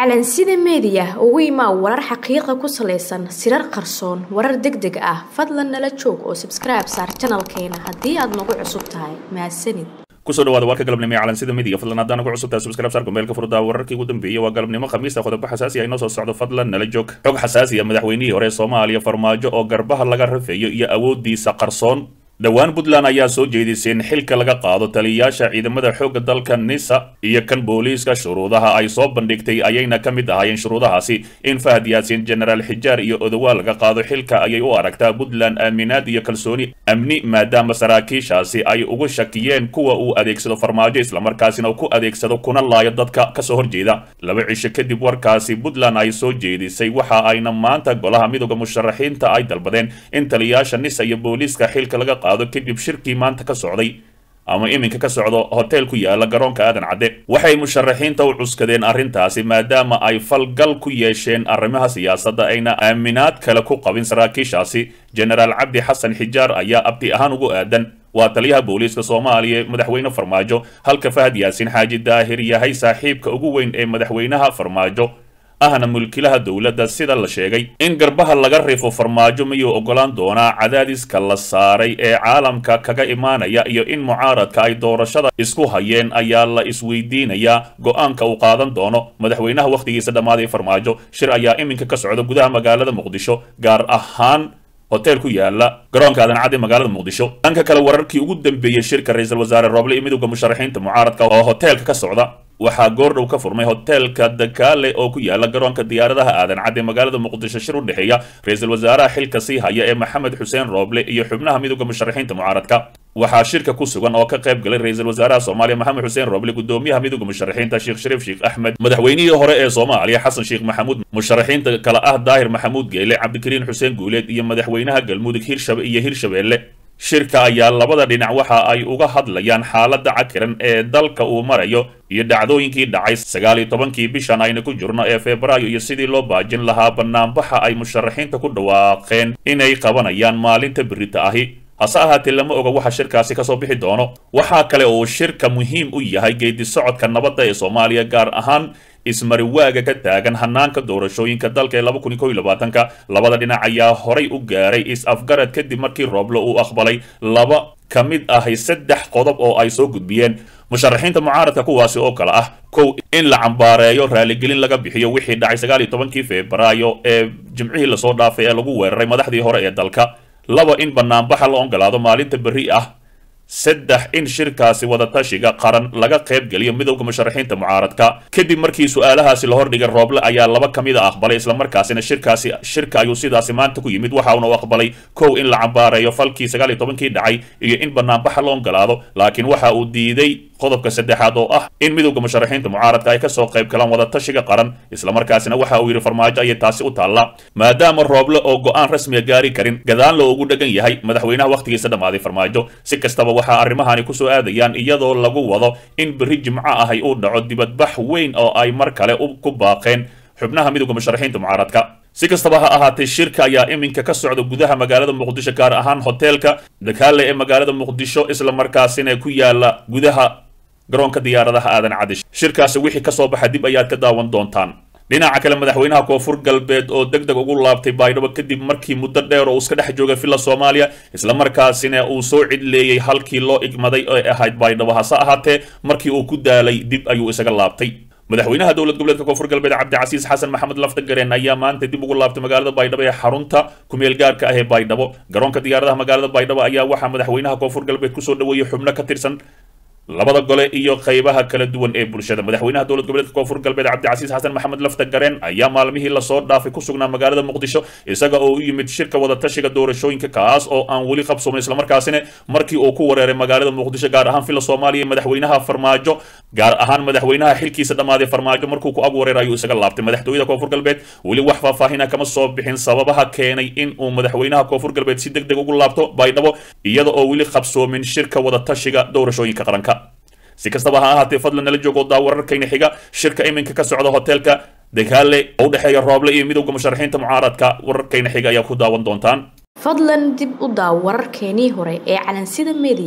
calansida meediya ugu imaa warar xaqiiqa ku salaysan sirar qarsoon warar deg deg ah fadlan nala joog oo sabskribe saar janalkeena haddii aad nagu cusub tahay mahadsanid kusoo dhawaada warka galabnimo ee calansida midiga fadlan haddaan ugu cusubtahay subscribe saar gombeelka furdaa wararkii ugu dambeeyey waa galabnimo khamiista qodobo xasaasi ah inoo soo socdo fadlan nala joog xog xasaasi ah madaxweynihii hore ee soomaaliya farmaajo oo garbaha laga rafeeyo iyo awoodiisa qarsoon dhowaan puntland ayaa soo jeedisay in xilka laga qaado taliyayaasha ciidamada xoogga dalka nisa iyo kan booliiska shuruudaha ay soo bandhigtay ayayna ka mid ahaayeen shuruudahaasi in fahad yaasiin genaraal xijaar iyo odowaal laga qaado xilka ayay u aragtaa puntland aaminaad iyo kalsooni amni maadaama saraakiishaasi ay ugu shakiyeen kuwa uu adeegsado farmaajo islamarkaasina uu ku adeegsado kuna laayo dadka kasoo horjeeda laba cisho kadib warkaasi puntland ay soo jeedisay waxa ayna maanta golaha midooda musharaxiinta ay dalbadeen in taliyayaasha nisa iyo booliiska xilka laga qaado kadib shirkii maanta ka socday ama iminka ka socdo hotel ku yaala garoonka aadan cadde waxay musharaxiinta u cuskadeen arrintaasi maadaama ay falgal ku yeesheen arrimaha siyaasadda ayna aaminaad kale ku qabin saraakiishaasi genaraal cabdi xasan xijaar ayaa abti ahaan ugu aadan waa taliyaha booliiska soomaaliya madaxweyne farmaajo halka fahad yaasiin xaaji daahir yahay saaxiibka ugu weyn ee madaxweynaha farmaajo ahna mulkilaha dowladda sida la sheegay in garbaha laga rifo farmaajo miyuu ogolaan doonaa cadaadiska la saaray ee caalamka kaga imaanaya iyo in mucaaradka ay doorashada isku hayeen ayaa la isweydiinayaa go-aanka uu qaadan doono madaxweynaha wakhtigiisa dhammaaday farmaajo shir ayaa iminka ka socda gudaha magaalada muqdisho gaar ahaan hotel ku yaala garoonka aadan cadde magaalada muqdisho dhanka kale wararkii ugu dambeeyey shirka ra-iisul wasaare rooble iyo midowda musharaxiinta mucaaradka oo hoteelka ka socda waxaa goordhow ka furmay hoteelka dakaale oo ku yaala garoonka diyaaradaha aadan cadde magaalada muqdisho shir u dhexeeya ra-iisul wasaaraha xilka sii haya ee maxamed xuseen rooble iyo xubnaha midowda musharaxiinta mucaaradka waxaa shirka ku sugan oo ka qayb galay ra-iisul wasaaraha soomaaliya maxamed xuseen rooble gudoomiyaha midowda musharaxiinta sheekh shariif sheekh axmed madaxweynihii hore ee soomaaliya xasan sheekh maxamuud musharaxiinta kale ah daahir maxamuud geele cabdikariin xuseen guuleed iyo madaxweynaha galmudug hirshabe iyo hirshabeelle shirka ayaa labada dhinac waxa ay uga hadlayaan xaaladda cakiran ee dalka uu marayo iyo dhacdooyinkii dhacay sagaal iyo tobankii bishan ayna ku jirno ee febraayo iyo sidii loo baajin lahaa banaanbaxa ay musharaxiinta ku dhawaaqeen inay qabanayaan maalinta berita ahi hase ahaatee lama oga waxa shirkaasi kasoo bixi doono waxaa kale uu shirka muhiim u yahay geedi socodka nabadda ee soomaaliya gaar ahaan ismariwaaga ka taagan hanaanka doorashooyinka dalka ee laba kun iyo kow iyo labaatanka labada dhinac ayaa horay u gaaray is-afgarad kadib markii rooblo uu aqbalay laba ka mid ahay saddex qodob oo ay soo gudbiyeen musharaxiinta mucaaradka kuwaasi oo kale ah kow in la cambaareeyo raaligelin laga bixiyo wixii dhacay sagaal iyo tobankii febraayo ee jimcihii lasoo dhaafay ee lagu weeraray madaxdii hore ee dalka laba in banaanbaxa la ogolaado maalinta berri ah saddex in shirkaasi wadatashiga qaran laga qayb geliyo midowda musharaxiinta mucaaradka kadib markii su-aalahaasi la hordhigay rooble ayaa laba ka mid a aqbalay islamarkaasina shirkaasi shirka ayuu sidaasi maanta ku yimid waxa uuna u aqbalay kow in la cambaareeyo falkii sagaal iyo tobankii dhacay iyo in banaanbaxa la ogolaado laakiin waxa uu diiday qodobka saddexaad oo ah in midowda musharaxiinta mucaaradka ay kasoo qayb galaan wadatashiga qaran islamarkaasina waxa uu yidhi farmaajo ayay taasi u taallaa maadaama rooble oo go-aan rasmiga gaari karin gadaan loo ugu dhagan yahay madaxweynaha wakhtigiisa dhammaaday farmaajo si kastaba waxaa arrimahani kusoo aadayaan iyadoo lagu wado in berri jimco ahay uu dhaco dibadbax weyn oo ay mar kale ku baaqeen xubnaha midowda musharaxiinta mucaaradka si kastaba ha ahaatee shirka ayaa iminka ka socda gudaha magaalada muqdisho gaar ahaan hoteelka dakaale ee magaalada muqdisho islamarkaasina ku yaala gudaha garoonka diyaaradaha aadan cadish shirkaasi wixii kasoo baxa dib ayaad ka daawan doontaan dhinaca kale madaxweynaha koonfur galbeed oo deg deg ugu laabtay baydhabo kadib markii muddo dheer oo iska dhex joogay villa soomaaliya islamarkaasina uu soo cidleeyey halkii loo igmaday ee ahayd baydhabo hase ahaatee markii uu ku daalay dib ayuu isaga laabtay madaxweynaha dowlad goboleedka koonfur galbeed cabdicasiis xasan maxamed laftagareen ayaa maanta dib ugu laabtay magaalada baydhabo ee xarunta kumeel gaarka ah ee baydhabo garoonka diyaaradaha magaalada baydhabo ayaa waxaa madaxweynaha koonfur galbeed kusoo dhaweeyey xubno ka tirsan labada gole iyo qaybaha kala duwan ee bulshada madaxweynaha dowlad goboleedka koonfur galbeed cabdicasiis xasan maxamed lafta gareen ayaa maalmihii lasoo dhaafay ku sugnaa magaalada muqdisho isaga oo u yimid shirka wadatashiga doorashooyinka kaas oo aan weli qabsoomin islamarkaasina markii uu ku wareeray magaalada muqdisho gaar ahaan villa soomaaliya madaxweynaha farmaajo gaar ahaan madaxweynaha xilkiisa dhammaaday farmaajo markuu ku ag wareeray ayuu isaga laabtay madaxtooyada koonfur galbeed weli wax faahfaahina kama soo bixin sababaha keenay in uu madaxweynaha koonfur galbeed si deg deg ugu laabto baydhabo iyada oo weli qabsoomin shirka wadatashiga doorashooyinka qaranka si kastaba ha ahaatee fadlan nala joogo daa wararkayna xiga shirka iminka ka socda hoteelka dagaale oo u dhexeeya rooble iyo midowda musharaxiinta mucaaradka wararkayna xiga ayaa ku daawan doontaan fadlan dib u daaw wararkeenii hore ee calansida meediya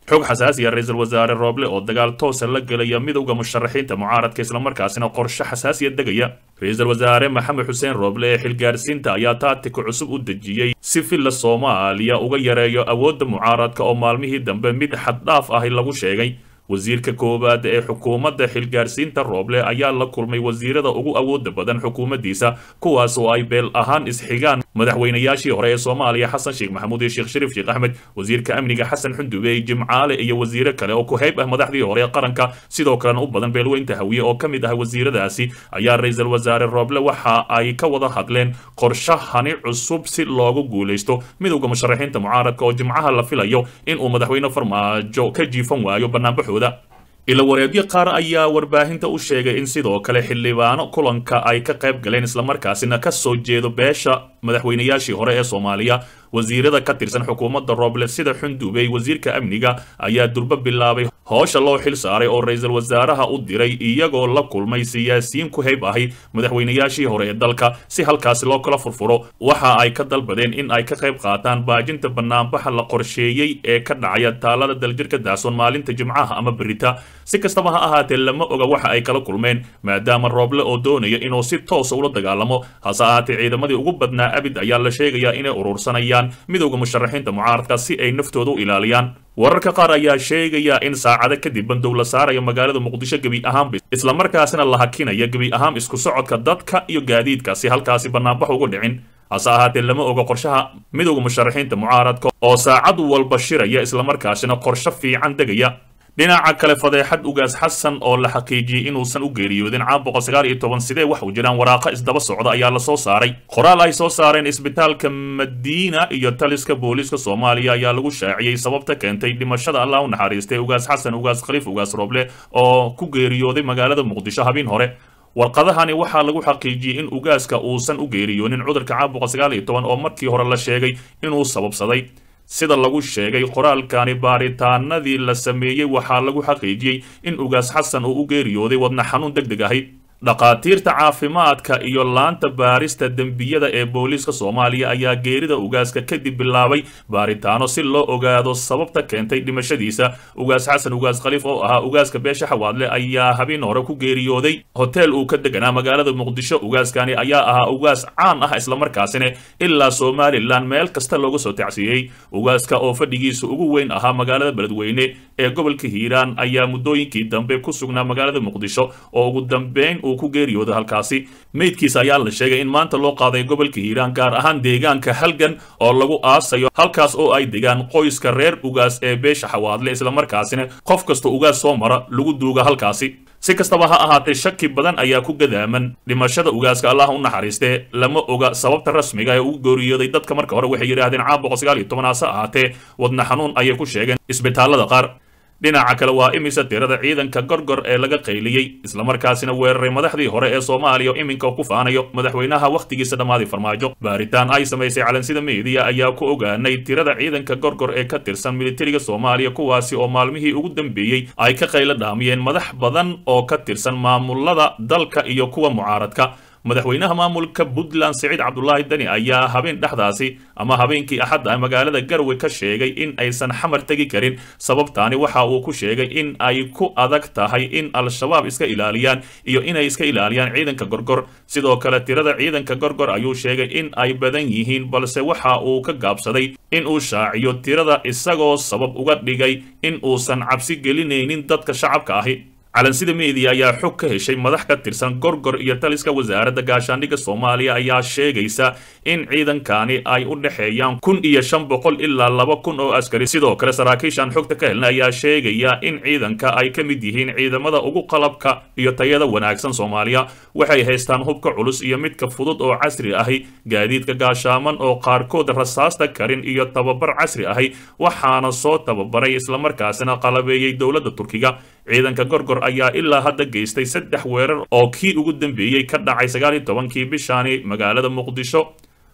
xog xasaasiya ra-iisul wasaare rooble oo dagaal toosa la gelaya midowda musharaxiinta mucaaradka islamarkaasina qorshe xasaasiya degaya ra-iisul wasaare maxamed xuseen rooble ee xilgaarsiinta ayaa taatika cusub u dejiyey si villa soomaaliya uga yareeyo awoodda mucaaradka oo maalmihii dambe mid xaddhaaf ahi lagu sheegay wasiirka koowaad ee xukuumadda xilgaarsiinta rooble ayaa la kulmay wasiirada ugu awooda badan xukuumaddiisa kuwaas oo ay beel ahaan isxigaan madaxweynayaashii hore ee soomaaliya xasan sheekh maxamuud iyo sheekh shariif sheekh axmed wasiirka amniga xasan xundube jimcaale iyo wasiiro kale oo ku hayb ah madaxdii hore ee qaranka sidoo kalena u badan beelweynta hawiye oo ka mid ah wasiiradaasi ayaa ra-iisul wasaare rooble waxa ay ka wada hadleen qorshahani cusub si loogu guulaysto midowda musharaxiinta mucaaradka oo jimcaha la filayo inuu madaxweyne farmaajo ka jiifan waayo banaanbaxooda ila wareedyo qaar ayaa warbaahinta u sheegay in sidoo kale xildhibaano kulanka ay ka qayb galeen islamarkaasina ka soo jeedo beesha madaxweynayaashii hore ee soomaaliya wasiirada ka tirsan xukuumadda rooble sida xundubey wasiirka amniga ayaa durbo bilaabay hoosha loo xil saaray oo ra-iisul wasaaraha u diray iyagoo la kulmay siyaasiyiin ku hayb ahi madaxweynayaashii hore ee dalka si halkaasi loo kala furfuro waxa ay ka dalbadeen in ay ka qayb qaataan baajinta banaanbaxa la qorsheeyey ee ka dhacaya taalada daljirka daasoon maalinta jimcaha ama berita si kastaba ha ahaatee lama oga waxa ay kala kulmeen maadaama rooble oo doonaya inuu si toosa ula dagaalamo hase ahaatee ciidamadii ugu badnaa abid ayaa la sheegayaa inay urursanayaan midowda musharaxiinta mucaaradka si ay naftooda u ilaaliyaan wararka qaar ayaa sheegaya in saacado kadib bandow la saaraya magaalada muqdisho gebi ahaanba islamarkaasina la hakinaya gebi ahaan isku socodka dadka iyo gaadiidka si halkaasi banaanbax ugu dhicin hase ahaatee lama oga qorshaha midowda musharaxiinta mucaaradka oo saacad walba shiraya islamarkaasina qorsho fiican degaya dhinaca kale fadeexad ugaas xasan oo la xaqiijiyey inuusan u geeriyoodin caam boqol sagaal iyo toban sidee wax u jiraan waraaqa isdaba socda ayaa la soo saaray qoraal ay soo saareen isbitaalka madiina iyo taliska booliiska soomaaliya ayaa lagu shaaciyey sababta keentay dhimashada allah u naxariistay ugaas xasan ugaas khaliif ugaas roble oo ku geeriyooday magaalada muqdisho habeen hore warqadahani waxaa lagu xaqiijiyey in ugaaska uusan u geeriyoonin cudurka caam boqol sagaal iyo toban oo markii hore la sheegay inuu sababsaday sida lagu sheegay qoraalkani baaritaanadii la sameeyey waxaa lagu xaqiijiyey in ugaas xasan uu u geeriyooday wadna xanuun deg deg ahi dhakhaatiirta caafimaadka iyo laanta baarista dembiyada ee booliiska soomaaliya ayaa geerida ugaaska kadib bilaabay baaritaano si loo ogaado sababta keentay dhimashadiisa ugaas xasan ugaas khaliif oo ahaa ugaaska beesha xawaadle ayaa habeen hore ku geeriyooday hoteel uu ka deganaa magaalada muqdisho ugaaskani ayaa ahaa ugaas caan ah islamarkaasina ilaa somalilan meel kasta looga soo tacsiiyey ugaaska oo fadhigiisa ugu weyn ahaa magaalada beledweyne ee gobolka hiiraan ayaa muddooyinkii dambe ku sugnaa magaalada muqdisho oo ugu dambeyn ku geeriyooda halkaasi meydkiisa ayaa la sheegay in maanta loo qaaday gobolka hiiraan gaar ahaan deegaanka halgan oo lagu aasayo halkaas oo ay degaan qoyska reer ugaas ee beesha xawaadle islamarkaasina qof kasta ugaas soo mara lagu duuga halkaasi si kastaba ha ahaatee shaki badan ayaa ku gadaaman dhimashada ugaaska allah u naxariistee lama oga sababta rasmiga ee ugu geeriyooday dadka marka hore waxay yidhaahdeen caam boqol sagaal iyo toban hase ahaatee wadna xanuun ayay ku sheegeen isbitaalada qaar dhinaca kale waa imisa tirada ciidanka gorgor ee laga qayliyey islamarkaasina weeraray madaxdii hore ee soomaaliya oo iminka ku faanayo madaxweynaha wakhtigiisa dhammaaday farmaajo baaritaan ay samaysay calansida meediya ayaa ku ogaanay tirada ciidanka gorgor ee ka tirsan militariga soomaaliya kuwaasi oo maalmihii ugu dambeeyey ay ka qaylo dhaamiyeen madax badan oo ka tirsan maamulada dalka iyo kuwa mucaaradka madaxweynaha maamulka puntland siciid cabdulaahi deni ayaa habeen dhexdaasi ama habeenkii axadda magaalada garwe ka sheegay in aysan xamar tegi karin sababtaani waxa uu ku sheegay in ay ku adag tahay in al-shabaab iska ilaaliyaan iyo inay iska ilaaliyaan ciidanka gorgor sidoo kale tirada ciidanka gorgor ayuu sheegay in ay badan yihiin balse waxa uu ka gaabsaday in uu shaaciyo tirada isagoo sabab uga dhigay in uusan cabsi gelinaynin dadka shacabka ahi calansida meediya ayaa xog ka heshay madax ka tirsan gorgor iyo taliska wasaaradda gaashaandhigga soomaaliya ayaa sheegaysa in ciidankani ay u dhexeeyaan kun iyo shan boqol ilaa laba kun oo askari sidoo kale saraakiishan xogta ka helna ayaa sheegaya in ciidanka ay ka mid yihiin ciidamada ugu qalabka iyo tayada wanaagsan soomaaliya waxay haystaan hubka culus iyo midka fudud oo casri ahi gaadiidka gaashaaman oo qaarkood rasaasta karin iyo tababar casri ahi waxaana soo tababaray islamarkaasina qalabeeyey dowladda turkiga ciidanka gorgor ayaa ilaa hadda geystay saddex weerar oo kii ugu dambeeyey ka dhacay sagaal iyo tobankii bishaani magaalada muqdisho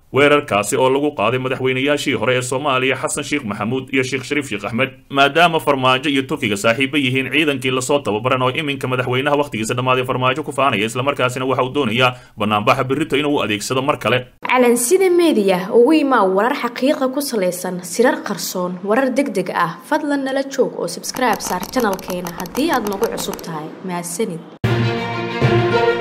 weerarkaasi oo lagu qaaday madaxweynayaashii hore ee soomaaliya xasan sheekh maxamuud iyo sheekh shariif sheekh axmed maadaama farmaajo iyo turkiga saaxiibo yihiin ciidankii lasoo tababaran oo iminka madaxweynaha wakhtigiisa dhammaaday farmaajo ku faanaya islamarkaasina waxa uu doonayaa banaanbaxa berrito inuu u adeegsado mar kale calansida meediya ugu imaa warar xaqiiqa ku salaysan sirar qarsoon warar deg deg ah fadlan nala joog oo sabskribe saar janalkeena haddii aad nagu cusub tahay mahadsanid